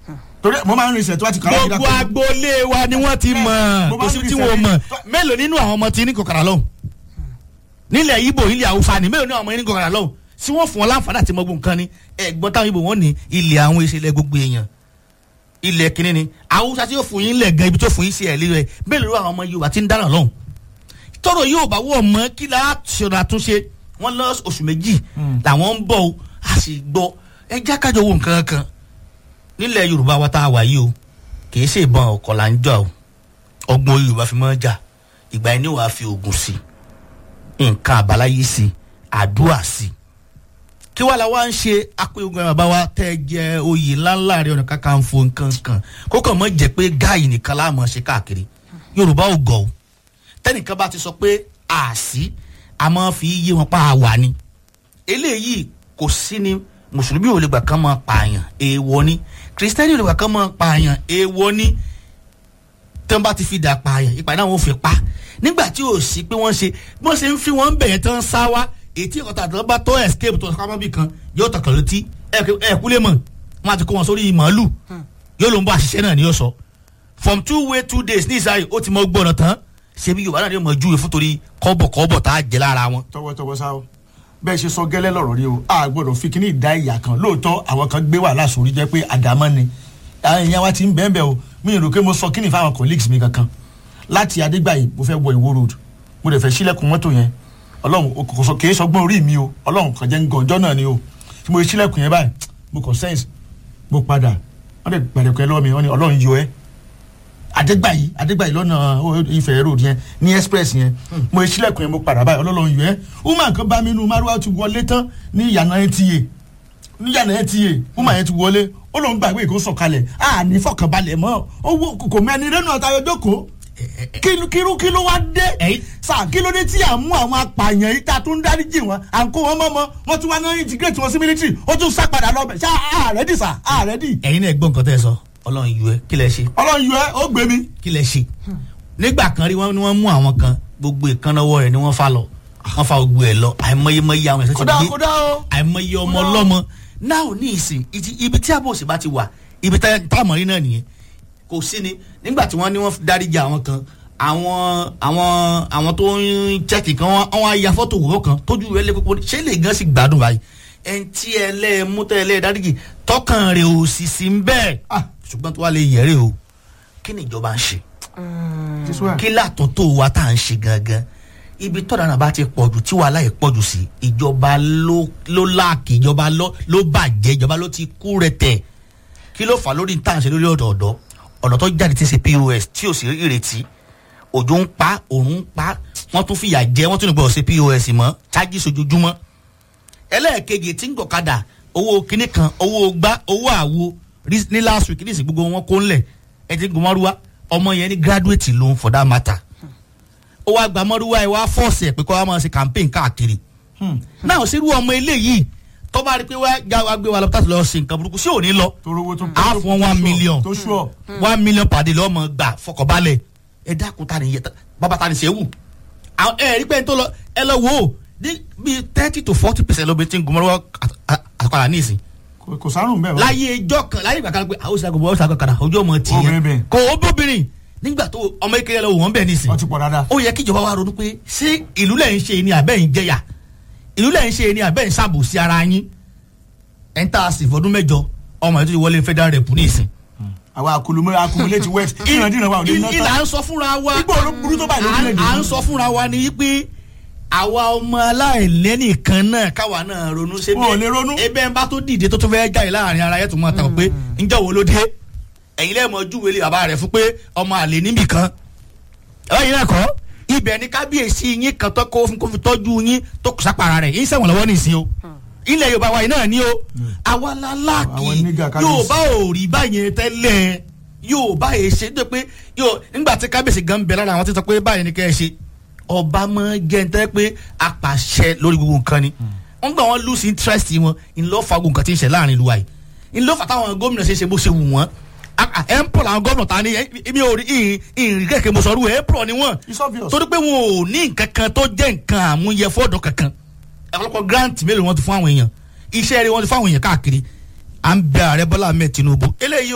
torí mo máa ń rin ìṣẹ̀ tó bá ti kàrà gbogbo agboolé wa ni wọ́n ti mọ̀ Mo kò máa ń sí rí tí ìṣẹ̀lẹ̀- wọ́n mọ̀ mélòó nínú àwọn ọmọ tí ní kòkàrà lọ́hùn nílẹ̀ ibo ilẹ̀ haúsá ni mélòó nínú àwọn ọmọ yẹn ní kòkàrà lọ́hùn tí wọ́n fún wọn láǹfààní àti mọ́gbọ́n nǹkan ni ẹ̀gbọ́n táwọn ibo wọn ní ilẹ̀ àwọn ìṣẹ̀lẹ̀ gbogbo èèyàn ilẹ̀ kìíní ni haúsá tí yóò fún yín lẹ̀ gan ibi tó fún yín sí ẹ̀ lílẹ̀ mélòó àwọn ọmọ yorùbá ti ń dáná lọ́hùn tọrọ yóò bá wọ ọmọ kí la ṣọra àtúnṣe wọn lọ oṣù méjì làwọn ń bọ̀ o a sì gbọ́ ẹ jákàjọ wo nǹkan kan nílẹ̀ yorùbá wa tá a wà yìí o kì í ṣe ìbọn ọkọ̀ là ń jà o ọgbọ́n yorùbá fi máa ń jà ìgbà yẹn ni wàá fi oògùn sí nǹkan àbáláyé sí àdúrà sí kí wàá la wá ń ṣe apẹ̀ogun bàbá wa tẹ́ ẹ jẹ oyè ńláńlá rẹ ọ̀nà kakanfò nǹkan kan kó kàn mọ́ jẹ́ pé gáàyè nìkan láàmú ṣe káàkiri yorùbá ò gọ̀ o tẹ́nìkan bá ti sọ pé àásí a máa fi yé wọn pa àwà ni eléyìí kò sí ni mùsùlùmí ò lè gbà kán máa pààyàn èèwọ̀ ni kìrìsìtẹ́nì ò lè gbà kán máa pààyàn èèwọ̀ ni tí wọ́n bá ti fi dà pààyàn ìpàdé àwọn ò fi pa nígbà tí ò sí pé wọ́n ṣe bí wọ́n ṣe ń fi wọ́n bẹ̀yẹn tán sá wá ètí ìkọ̀tà àti ọba tó escape tó sábà bì kan yóò tọkàn létí ẹ kúlẹ̀ mọ̀ wọ́n á ti kó wọn sórí màálù yóò ló ń bọ́ àṣìṣe náà ní yóò sọ from two way two days ní ìsáyè ó ti mọ gbọ́dọ̀ tán ṣebí yorùbá náà ni mo júwe fún torí kọ́bọ̀kọ́bọ̀ tá a jẹ lára wọn. tọwọtọwọ sá o bẹ́ẹ̀ ṣe sọ gẹ́lẹ́ lọ̀rọ̀ rí o a gbọ́dọ̀ fi kíní ìdá ìyà kan lóòótọ́ àwọn kan gbé wàhálà sórí jẹ́ pé àdámọ́ ni àwọn èèyàn wa ti ń bẹ́ẹ̀ bẹ́ẹ̀ o mi ò rò pé mo sọ kíní fáwọn colleagues mi kankan láti adégbàyí mo fẹ́ wọ ìwó road mo dẹ̀ fẹ́ sílẹ̀kùn mọ́tò yẹn ọlọ́run kò sọ kìí sọgbọ́n orí mi o ọlọ́run kàn jẹ́ ń gan ọjọ́ náà ni o tí mo sílẹ̀kùn yẹn báyìí mo kàn sense mo padà wọ́n dẹ̀ gbàdẹ̀kọ̀ ẹ lọ́wọ́ mi wọ́n ní ọlọ́run yọ ẹ́ adégbàyí adégbàyí lọ́nà ìfẹ́ road yẹn ní express yẹn mo sílẹ̀kùn yẹn mo padà báyìí ọlọ́run yọ ẹ́ woman kan bá mi nu maruwa ti wọlé tán ní ìyànà nta ní ìyànà nta woman yẹn ti wọlé ó lóun gbàgbé ìkó sọ̀kalẹ̀ a ní fọkànbalẹ̀ mọ́ owó kò mẹ́ni rẹ́nu ọ̀tayọ̀ jókòó kíló kíló wá dé sà kíló dé tí à ń mú àwọn apààyàn yìí tá a tún ń dáríjì wọn à ń kó wọn mọ́mọ́ wọ́n tún wá náà integrate wọn sí military ó tún sá padà lọ bẹ̀ ṣá ààrẹ dì sà ààrẹ dì. ẹ̀yin náà gbọ́ nǹkan tẹ́ ẹ sọ ọlọ́run yọ ẹ kí lẹ ṣe. ọlọ́run yọ ẹ ó gbé mi. kí lẹ ṣe. nígbà kan rí wọn ni wọ́n mú àwọn kan gbogbo ìkànnàwọ́ rẹ̀ ni wọ́n fa lọ wọ́n fa gbogbo ẹ̀ lọ àìmọyémọyé àwọn ẹ̀sẹ̀ ti kódà gbé kódà o. àìmọye ọmọ ọlọ́mọ náà ní ìsìn ibi tí àbòsí bá ti wà ibi táwọn rí náà nìyẹn kò sí ni nígbà tí wọ́n ní wọ́n dáríjà àwọn kan àwọn àwọn àwọn tó ń chẹ́kì kan wọ́n á ya fọ́tò wọ́n kan tójú rẹ̀ lé kókó ṣé lè gan sí gbádùn báyìí ẹn tí ẹ lẹ́ mú tẹ́ ẹ lẹ́ dáríjì tọkàn rẹ̀ ò sì sí ń bẹ́ẹ̀ ṣùgbọ́n tó wà lè yẹ̀rẹ̀ o kí ni ìjọba ń ṣe kí látọ̀ tó wa tá à ń ṣe gangan ibi tọ́da náà bá ti pọ̀jù tí wàhálà yìí pọ̀jù sí ìjọba ló láàkì ìjọba ló bàjẹ́ ìjọba ló ti kú rẹ̀ tẹ̀ kí ló fà lórí tá à ń ṣe lórí ọ̀dọ̀ọ̀dọ̀ ọ̀nà tó jáde ti ṣe pos tí ò sí ìrètí òjò ń pa òrùn ń pa wọ́n tún fìyà jẹ wọ́n tún ní gbọ́dọ̀ ṣe pos mọ́ chájì sojoojúmọ́ ẹlẹ́ẹ̀kejì tí ń gbọ̀kadà owó kinní kan owó gbá owó àwo ní last week ní ìsìn gbogbo wọn kó ńlẹ̀ ẹ ti gbọ́ mọ́rúwá ọmọ yẹn ní graduate loan for that matter ó wá gba mọ́rúwá ẹ wá fọ́ọ̀sì ẹ̀ pé kó wá máa ṣe campaign káàkiri náà sírú ọmọ eléyìí tó bá rí pé wá já wa gbé wa lọ láti lọ ṣe nǹkan burúkú sí òní lọ á fún one million tó ṣùọ. one million pàdé lọ́mọ gbà fọkànbalẹ̀ ẹ dákun ta ni yẹ bàbá ta ni ṣe wù ẹ rí pé n tó lọ ẹ lọ wò ó ní bíi thirty to forty percent lóbi tí ń gbọmọlọ́wọ́ àkàrà ní ìsìn kò sárùn bẹ́ẹ̀ láyé ẹjọ́ kan láyé ìgbà kan pé àwọn òṣìṣẹ́ gbogbo ọ̀ṣà kọkàrà ojú ọmọ tì Obìnrin bẹ́ẹ̀. yẹn kò ó bóbìnrin nígbà tó ọmọ ìkẹyẹ lọ wọ́n bẹ̀ nísìn wọ́n ti pọ̀ dáadáa. ó yẹ kí ìjọba wa ronú pé ṣé ìlú lẹ̀ ń ṣe ni àbẹ́ ń jẹyà ìlú lẹ̀ ń ṣe ni àbẹ́ ń ṣàbòsí ara yín ẹ̀ ń tà sí fọdún mẹ́jọ ọmọ yẹn tó ti wọlé federal rep ní ìsìn. àwa akulumọ akumulate west ìrandíran wa ò lè ná ìlà tán. ń sọ fúnra wa Igbó ló burú tó báyìí lórílẹ̀-èdè à ń yìí. sọ fúnra wa ni pé àwa ọmọ aláìlẹ́nìkan náà káwa náà ronú ṣe Wọn ò lè ronú. ebe ń bá tó dìde tó tó fẹ́ jáde láàrin ara yẹn tó máa tàn pé ǹjẹ́ wo ló dé ẹ̀yin lẹ́ẹ̀mọ júwèé lé bàbá rẹ̀ fún pé ọmọ àlè níbì kan ẹ̀yin náà kọ́ ibẹ̀ ni kábíyèsí yín kan tó kó fún kó fi tọ́jú yín tó kù sápàrà rẹ̀ yín sẹ́wọ̀n lọ́wọ́ nìsín o ilẹ̀ yorùbá wa yìí náà ni o àwa la láàkì Àwọn nígà kábíyèsí. yorùbá ò rí báyẹn tẹ́lẹ̀ yorùbá yìí ṣe tó pé yóò nígbà tí kábíyèsí gan bẹ lára àwọn tí sọ pé báyìí ni kẹ́ ẹ ṣe ọba mọ jẹntẹ pé apàṣẹ lórí gbogbo nǹkan ni wọn gbà wọn lose interest wọn ńlọfà gbogbo nǹkan tí ń ṣe láàrin ìlú wa yìí ńlọfà táwọn gómìnà ṣe ṣe bó ṣe wù wọn ẹ ń pọ̀ làwọn gómìnà ta ni èmi ò rí ìrìn kẹ̀kẹ́ mo sọ̀rọ̀ ẹ ń pọ̀ ni wọn It's obvious. torí pé wọn ò ní nǹkan kan tó jẹ́ nǹkan àmúyẹ fọ́ọ̀dọ̀ kankan ọ̀pọ̀lọpọ̀ grant mélòó wọn ti fún àwọn èèyàn iṣẹ́ rẹ̀ wọn ti fún àwọn èèyàn káàkiri à ń bẹ ààrẹ bọ́lá ahmed tinubu eléyìí